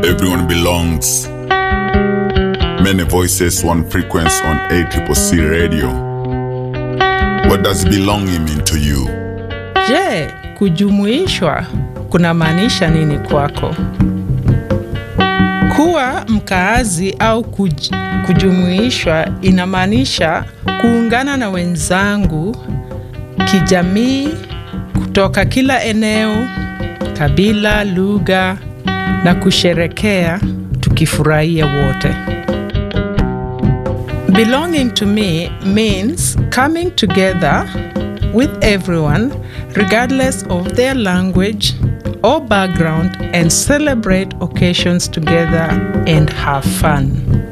Everyone belongs. Many voices, one frequency on ACCC radio. What does belonging mean to you? Je, kujumuishwa kunamaanisha nini kwako? Kuwa mkaazi au kuj, kujumuishwa inamaanisha kuungana na wenzangu kijamii kutoka kila eneo, kabila, lugha na kusherekea tukifurahia wote. Belonging to me means coming together with everyone regardless of their language or background and celebrate occasions together and have fun.